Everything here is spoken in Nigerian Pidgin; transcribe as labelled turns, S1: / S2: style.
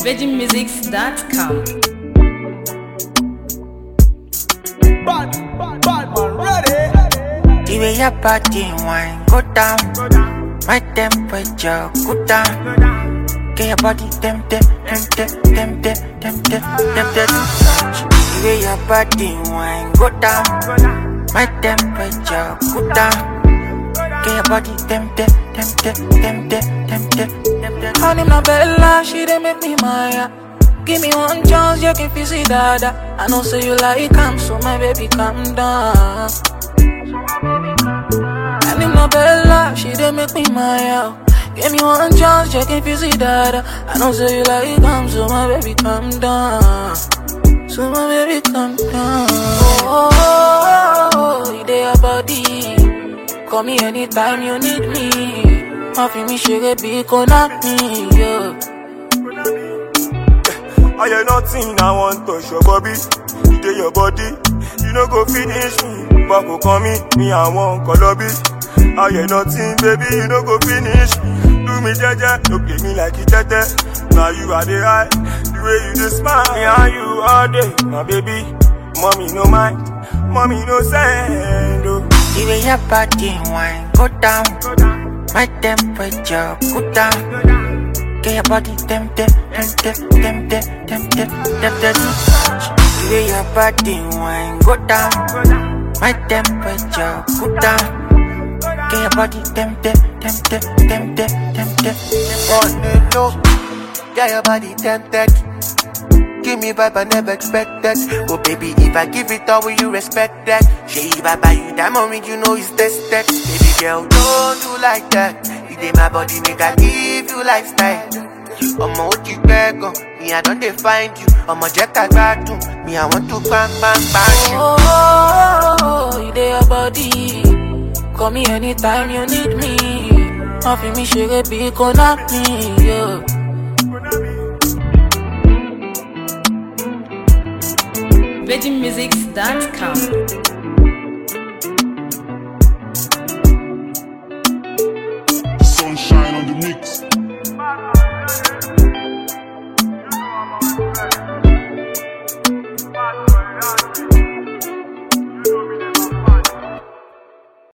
S1: VeggieMusics.com.
S2: Bad, bad, bad man, ready.
S3: The way your body wine go down, my temperature go down. Get your body tempted, tempted, tempted, tempted, tempted to touch. The way your body wine go down, my temperature go down. Get your body tempted, tempted, tempted, tempted, tempted.
S4: Honey, my Bella, she dey make me maya. Give me one chance, you can feel see dada. I know say you like calm, so my baby calm down. Honey, my Bella, she dey make me maya. Give me one chance, you can feel see dada. I know say you like calm, so my baby calm down. So my baby calm down. Oh, oh, oh, oh, you dey your body. Call me anytime you need me. Nothing me sugar be connect me, yeah.
S2: I hear nothing, I want touch your body. You do your body, you no go finish me. But go call me, me I want colobi. I hear nothing, baby, you no go finish me. Do me jaja, no play me like it tete. Now you are the high, the way you just smile, me and you all day, my baby. Mommy no mind, mommy no send. Oh.
S3: The way your body wine go down, my temperature go down. Get your body tempted, tempted, tempted, tempted, tempted to touch. The way your body wine go down, my temperature go down. Get your body tempted, tempted, tempted, tempted,
S5: On
S3: tempted.
S5: the low, yeah, your body tempted. Give me vibe I never expected. Oh baby, if I give it all, will you respect that? Shey, if I buy you diamond ring, you know it's tested. Baby girl, don't do like that. It ain't my body, make I give you lifestyle. Ọmọ ó ti pẹ́ gan, me I don dey find you. Ọmọ jẹ́ ká gbádùn, me I want to bang bang bang you.
S4: Oh, oh, oh, you dey your body. Call me anytime you need me. Nothing me sugar be connect me, yeah.
S1: VeggieMusics.com.